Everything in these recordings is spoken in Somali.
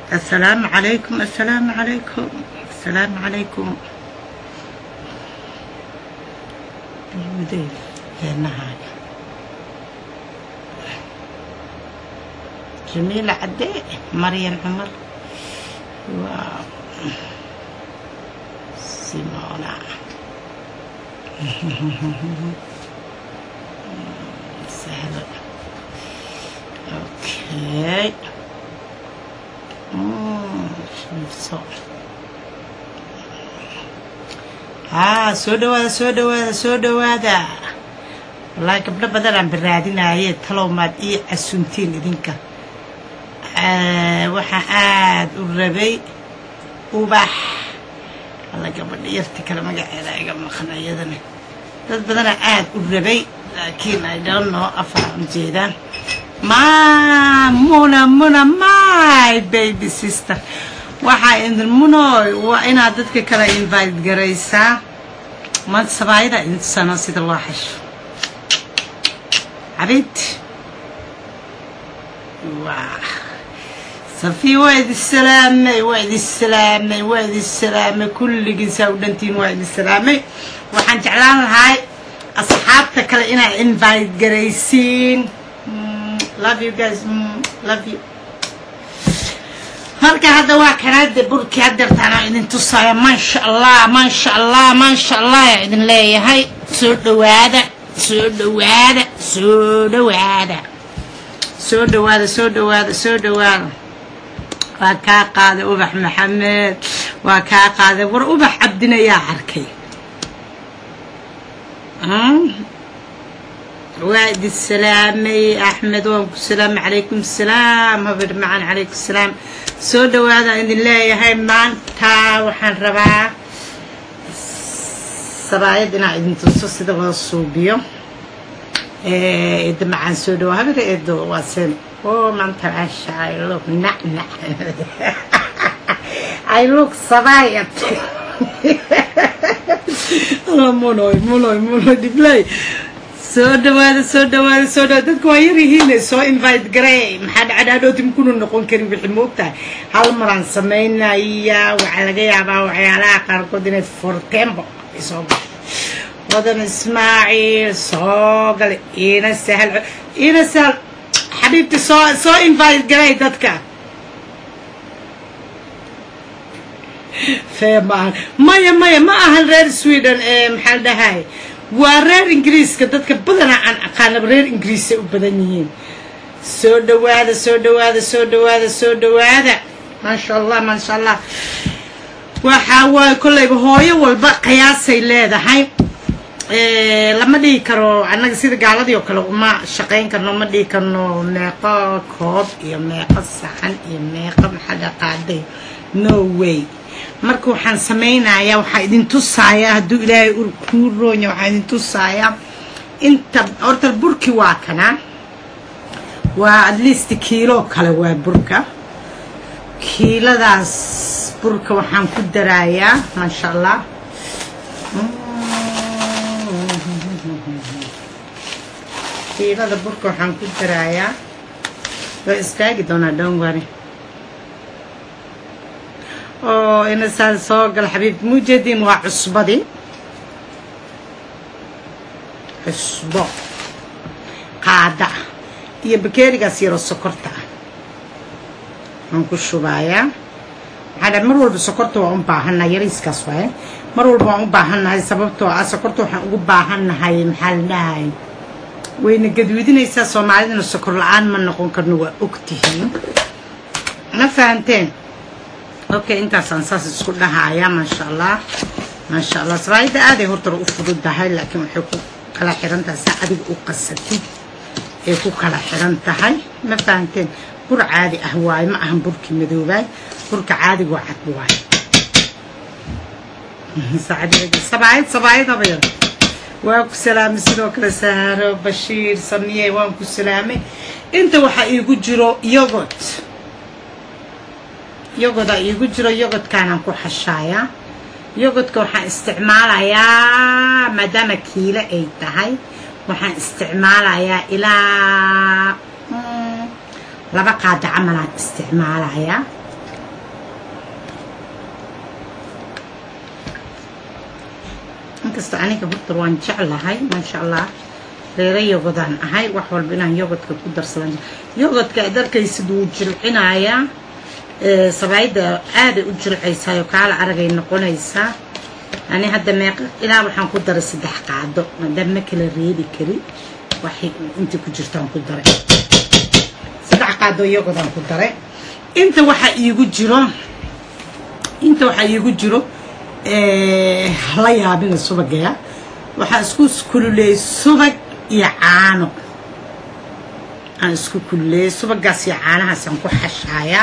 السلام عليكم السلام عليكم السلام عليكم المدير النهاية جميلة عدي مريم عمر و سيمونا سهلة اوكي مم، شوف صور haa soo dhawaada soo dhawaada soo dhawaada wallaahi gabdho badan aan baraadinaaye talow maad ii casuntiin idinka waxaa aad u rabay ubax alla gabadha yarta kale magaceeda iga maqan iyadana dad badanaa aad u rabay laakiin i don't know afaan ujeedaan ma muna muna my baby sister waxaa idin munoy waa inaad dadka kale invite garaysaa maanta sabaayada idin tusano sida loo xasho cabid waa safi waa idin salaamay waa idin salaamay waa idin salaamay kulligiisaa u dhantiin waa idin salaamay waxaan jeclaan lahay asxaabta kale inaad invite garaysiin love you guys love you marka hadda waa kanaade burkii hadeertaana idin tusaya maasha allah maasha allah maasha allah yaa idin leeyahay soo dhawaada soo dhawaada soo dhawaada soo dhawaada soo dhawaada soo dhawaada waa kaa qaaday ubax maxamed waa kaa qaaday war ubax cabdin ayaa arkay waa idin salaamay axmed waan ku salaamay calaykum salaam habar macan calaykum salaam soo dhawaada idin leeyahay maanta waxaan rabaa sabaayad inaa idin tuso sida loo suubiyo eeda macaan soo dhawaa habar eedo waa seen oo maanta maasha i look nacnac i look sabaayad munoy munoy munoy dhiblay soo dhawaada soo dhawaada soo dhawaada dadka waa yar yihiine soo invite garey maxaa dhacadhaadhooti makuna noqon karin wixii moogtahay hal maraan samaynaya waxaa laga yaabaa waxyaalaha qaarkood inay fortembo ay soo gasho wadan ismaaciil soo gale iina sahal iina sahal xabiibti soo soo invite garey dadka fee ma ahan maya maya ma ahan reer sweden ee maxaa la dhahay waa reer ingiriiska dadka badanaa aan aqaanaba reer ingiriisay u badan yihiin soo dhawaada soo dhawaada soo dhawaada soo dhawaada maasha allah maasha allah waxaa waaye kollayba hooyo walba qiyaasay leedahay lama dhihi karo annaga sida gaaladii oo kale uma shaqayn karno ma dhihi karno meeqo koob iyo meeqo saxan iyo meeqo maxaa qaaday no way marka waxaan samaynayaa waxaa idin tusaaya hadduu ilaahay kuu roonya waxaa idin tusaaya inta horta burki waa kana waa at least kiilo kale waa burka kiiladaas burka waxaan ku daraayaa maasha allah kiilada burka waxaan ku daraayaa waa istaagi doonaa dhowngari oo inasaan soo gal xabiib mujeediin waa cusbadii cusbo qaada ah iyo bakeerigaas yaroo sokorta ah waan ku shubayaa maxaa dha mar walba sokorta waan u baahannahay yariiskaas waaye mar walba waan u baahannahay sababtoo ah sokorta waxaan ugu baahannahay maxaa la dhahay wayna gadwidinaysaa soomaalidana sokor la-aan ma noqon karno waa ogtihiin ma fahanteen okay intaasaan saas isku dhahaaya maasha allah maasha allah sabaayadda aaday hortara u fududahay laakiin waxay ku kala xiran tahay saa adiga u qasatid ay ku kala xiran tahay ma fahanteen bur caadi ah waaye ma ahan burkii madoobaay burka caadiga waa cad waaye sabaayad sabaayadaba yar waa ku salaamay sidoo kale saaro bashiir samiye waan ku salaamay inta waxaa iigu jiro yogot yogoda iigu jiro yogodkaanaan ku xashaayaa yogodka waxaan isticmaalayaa maadaama kiilo ay tahay waxaan isticmaalayaa ilaa laba qaada camalaan isticmaalayaa inkastoo aniga horta waan jeclahay maasha allah reero yogodaan ahay wax walba inaan yogodka ku darsadan yogodka aad arkaysid wuu jilcinayaa sabaayadda aaday u jilcaysaayoo kaala aragay noqonaysaa ani hadda meeqa ilaa waxaan ku daray saddex qaado maadaama ma kala reebi kari waxay inta ku jirtaan ku daray saddex qaado yogodaan ku daray inta waxaa iigu jiro inta waxaa iigu jiro la yaabina subagaya waxaa isku kululeeyey subag iyo caano aan isku kululeeyey subagaas iyo caanahaasaan ku xashaayaa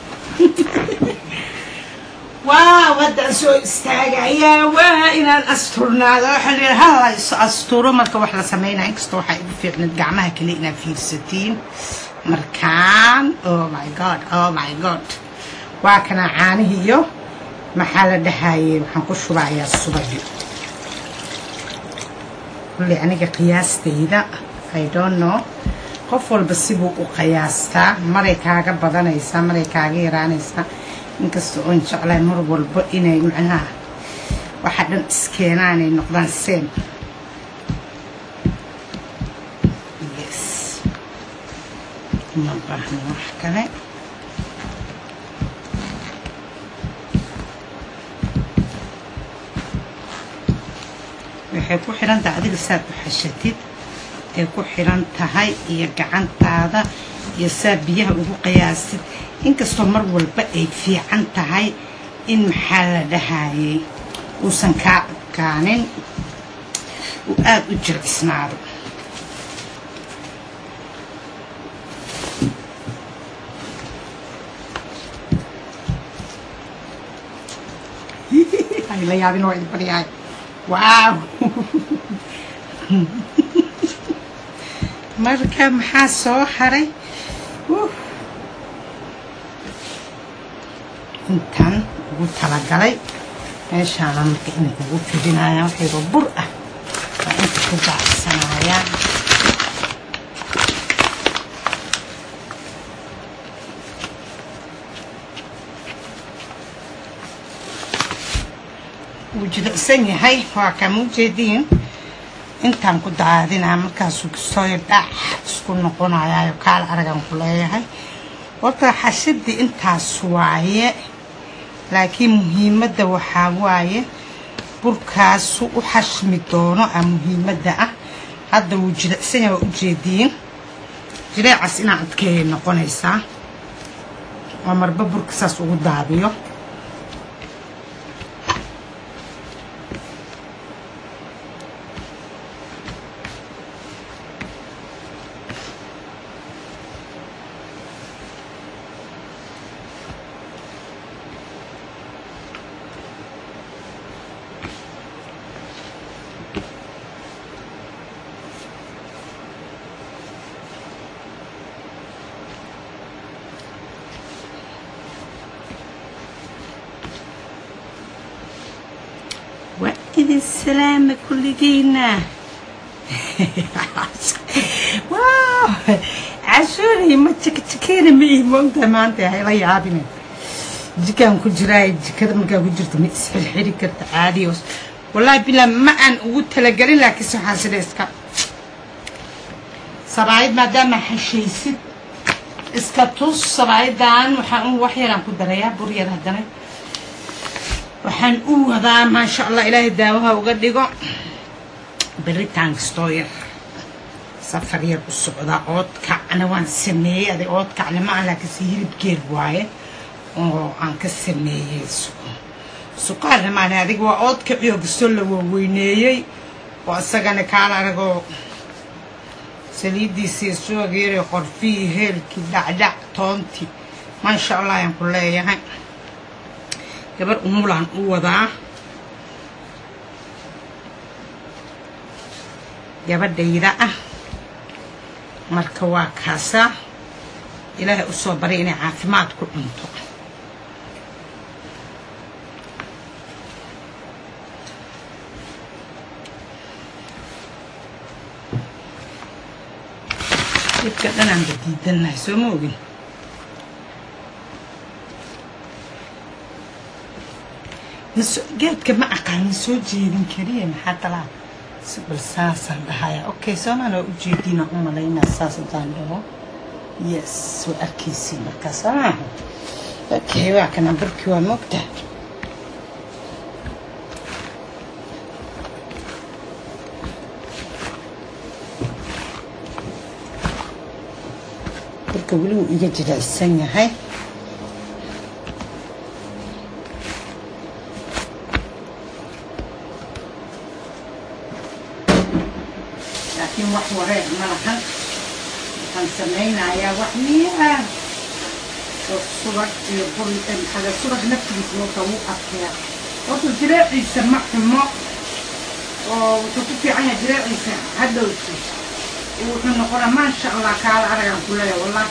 waaw haddaan soo istaagayaa waa inaan asturnaado waxaa la yidhi hala is asturo marka wax la sameynaya inkastoo waxaa igu fiicnad gacmaha kale inaad fiirsatiin markaan oh my god oh my god waa kana caanihii iyo maxaa la dhahayey waxaan ku shubayaa subagi kulli aniga qiyaastayda i don't know qof walba sibuu u qiyaastaa maray kaaga badanaysaa maray kaaga yaraanaysaa inkasta oon jeclahay mar walba inay macnaha waxa dhan iskeenaan ay noqdaan seen yes uma baahno wax kale waxay ku xiran tahay adiga saad u xashatid ay ku xiran tahay iyo gacantaada iyo saa biyaha ugu qiyaasid inkastoo mar walba ay fiican tahay in maxaa la dhahayey uusan kaa adkaanin uu aada u jircisnaado la yaabin waa idin baryahay waaw marka maxaa soo haray intaan ugu talagalay meeshaana marka inay ugu fidinayaan waxayba bur ah waa inta ku baacsanayaan wuu jilicsan yahay waa kama ujeediin intaan ku daadinaa markaasuu sooyo dhac isku noqonayaayo kaal aragan ku leeyahay horta xashadii intaas waaye laakiin muhiimadda waxaa waaye burkaasu u xashmi doono a muhiimadda ah hadda wuu jilicsan yahay waa ujeediin jileecas inaa adkeeyay noqonaysaa waa marba burka saas ugu daadiyo وإذ السلام كلنا واو عشوري ما تكتكيني معي مونتا ما انت هاي لا يابني jikaan ku jiraa jikada markaa ku jirto ma isxirxiri karta caadiyo wallaahi bilaa ma aan ugu talagelin laakiinse waxaa sida iska sabaayad maadaama hashaysid iska tus sabaayadan waxaan un wax yaraan ku darayaa bur yar haddana waxaan u wadaa maasha allah ilaahay daawaha uga dhigo beritaan kastoo yar safar yar u socdaa oodkacna waan sameeyey aday oodkacna ma ah laakiinse hilibgeed waaye oo aan ka sameeyey suqaarna maana adiga waa oodkaciyo kastoo la waaweyneeyey oo isagana kaala aragoo saliiddiisii suwageeray qorfihii heelkii dhacdhac toontii maasha allah ayaan ku leeyahay gabar umulaan u wadaa gabadhayda ah marka waa kaasaa ilaahay u soo baray inay caafimaad ku cunto dhibka dhanaanba diidannahay soo ma ogin geedka ma aqaanin soo jeedin keliya maxaa kalaa bal saasaan dhahaya okay soomaan waa ujeediina u malaynaa saas haddaan dhaho yes waa arkaysiin markaa soomaaha okay waa kana barkii waa moogta barka weli wuu iga jilicsan yahay laakiin wax wareer ma lahan waxaan samaynayaa wax miyaa oo subag iyo bur maxaga subag naftigiisa marka wuu adkeeya horta jireeciisa ma xumo oo wuxuu ku fiican yahay jireeciisa hadhowti wuxuu noqonaa maasha allah kaala aragaan ku leeya wallah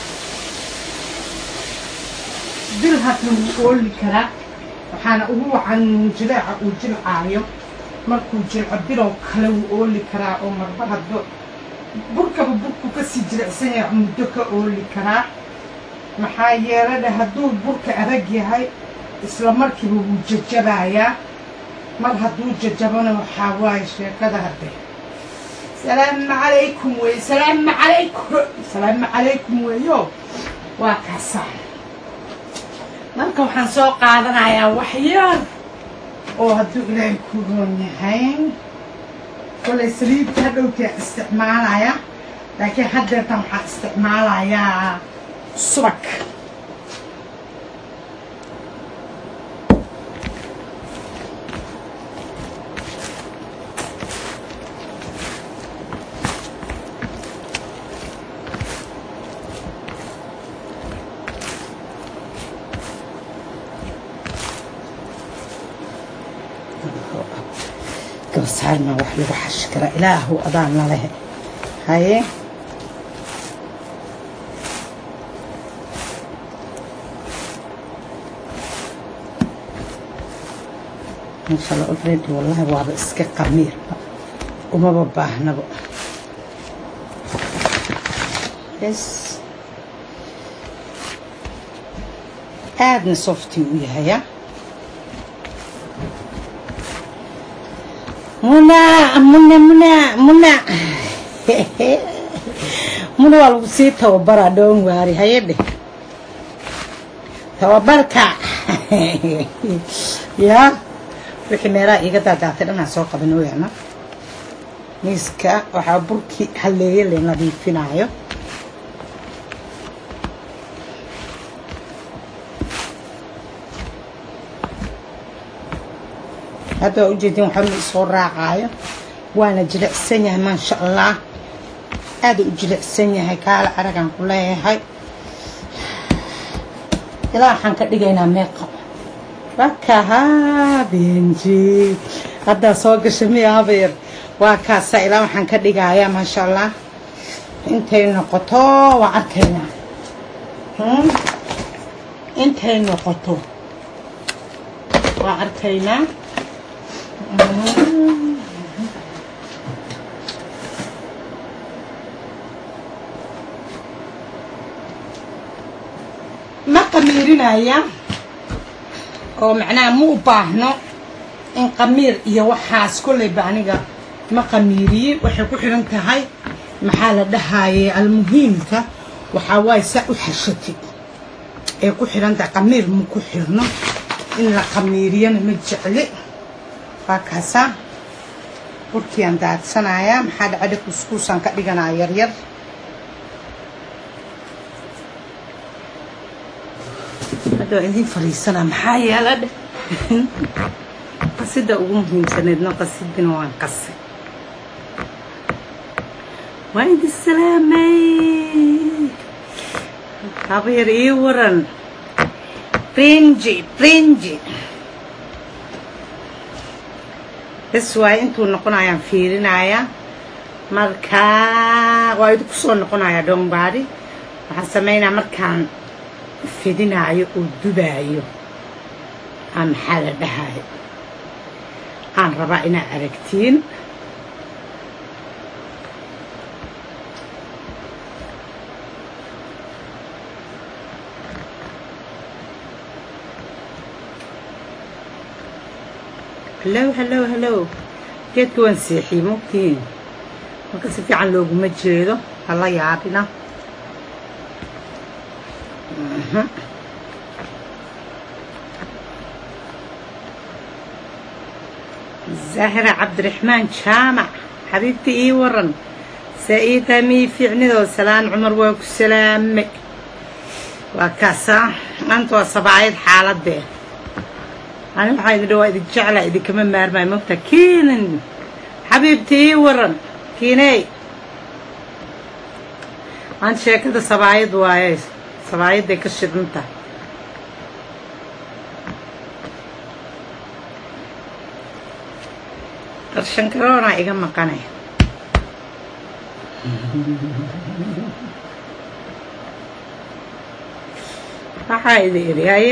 dil hadda wuu ooli karaa waxaana ugu wacan jileeca uu jilcaayo markuu jilco bilow kale wuu ooli karaa oo marba haddo burkaba burku kasii jilicsan yahay muddo ka ooli karaa maxaa yeeladha hadduu burka adag yahay isla markiiba wuu jajabayaa mar hadduu jajabona waxaa waaye sheekada hadde salaamu calaykum wey salaamu calaykum salaamu calaykum weeyo waa kaasaa marka waxaan soo qaadanayaa wax yar oo hadduu ilaahay ku roon yahay kolay saliidta hadhowtaa isticmaalaya laakiin haddeertan waxaa isticmaalayaa subag gabasaarna wax lagu xashi karaa ilaahu adaana leh haye insha allah already wallahi waaba iska qamiirba umaba baahnaba bes aadna softii u yahaya muna muna muna muna muna waa lagu sii tababaraa dhoon waari haye dheh tababarka yaa wixii meelaha iiga daadaatay dhanaa soo qaban weyana miiska waxaa burkii halleeye la nadiifinaayo hadda waa ujeedin waxaa ma isoo raacaayo waana jilicsan yahay maasha allah aada u jilicsan yahay kaala aragaan ku leeyahay ilaa waxaan ka dhigaynaa meeqa wakahaa benji haddaa soo gasha miya habeer waa kaasa ilaa waxaan ka dhigayaa maasha allah intay noqoto waa arkaynaa intay noqoto waa arkaynaa ma qamiirinaya oo macnaha ma u baahno in qamiir iyo waxaas kolleyba aniga ma qamiiriye waxay ku xidhan tahay maxaa la dhahaye almuhiimka waxaa waaye saa u xashatid ee ku xidhan tahay qamiir ma ku xidhno in la qamiiriyana ma jecli waa kaasaa burkiaan daadsanayaa maxaa dhacadha kuskuusaan ka dhiganaa yaryar hadda waa idiin fadhiisanaa maxaa yeela dheh qasida ugu muhiimsaneedna qasidina waan qasay waa idin salaamay habeer ii waran brinji brinji bes waaye intuu noqonayaan fiirinayaa markaa waa idinku soo noqonayaa dhombaari waxaan samaynaa markaan fidinaayo oo dubaayo aan maxaa la dhahayo aan rabaa inaad aragtiin hallow hallow hallow geedka waan seexiyey mogtihiin marka si fiican looguma jeedo hala yaabina zahra cabdiraxmaan jaamac xabiibta ii waran saa-iida mii fiicnidoo salaan cumar waa ku salaame waa kaasaa maanta waa sabaayad xaaladee ani waxaa idin dhawaa idin jeclaa idinkama maarmaayo mogta kiinan xabiibta ii waran kiiney maanta sheekada sabaayad waaye sabaayaday ka shidanta qarshankaroonaa iga maqanay waxaa idi idhi haye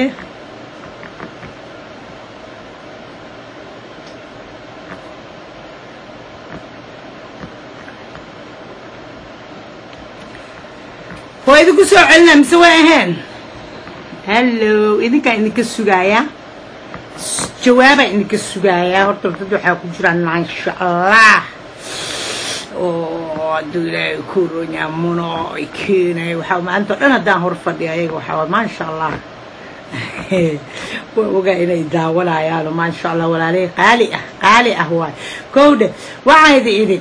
waa idinku soo celinaa mise waa ahayn hallow idinkaa idinka sugaayaa jawaabaa idinka sugaayaa horta dad waxaa ku jiraan maasha allah oo hadduu ilaahay kuronyamuno ay keenay waxaa maanta o dhan haddaan hor fadhiya ayaga waxaa maasha allah waa ogaa inay daawanayaano maasha allah walaaley qaali ah qaali ah waay kowdhe waxaa idi idhi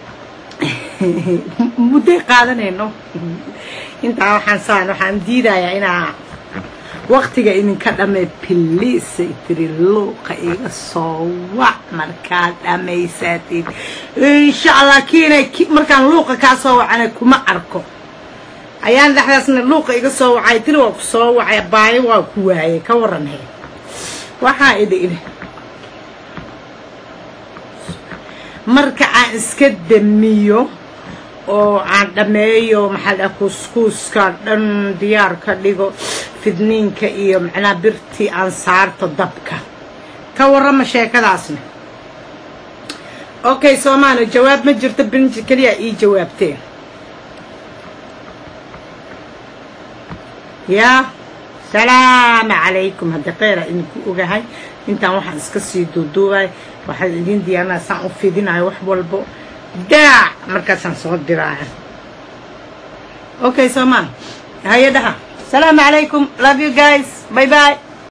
mudday qaadanayno intaa waxaan saan waxaan diidayaa inaa waktiga idinka dhamay biliisay tiri luuqa iga soo wac markaad dhammaysatid insha allah kiinay markaan luuqa kaa soo wacana kuma arko ayaan dhexdaasna luuqa iga soo wacay tiri waa ku soo wacay baayo waa ku waayay ka waran he waxaa idhi idhi marka aan iska damiyo oo aan dhammeeyo maxaa dhaha kuuskuuska dhan diyaar ka dhigo fidniinka iyo macnaha birtii aan saarto dabka ka warrama sheekadaasna okay soomaali jawaab ma jirto binji keliya ii jawaabteen yaa salaamu calaykum hadda kheyra idinku ogahay intaan waxaan iska sii duuduubay waxaan idiin diyaarinaya saan u fidinayo wax walbo daac markaasaan soo diraayo okay soomaal haye dhaha salaamu calaykum love you guys bye bye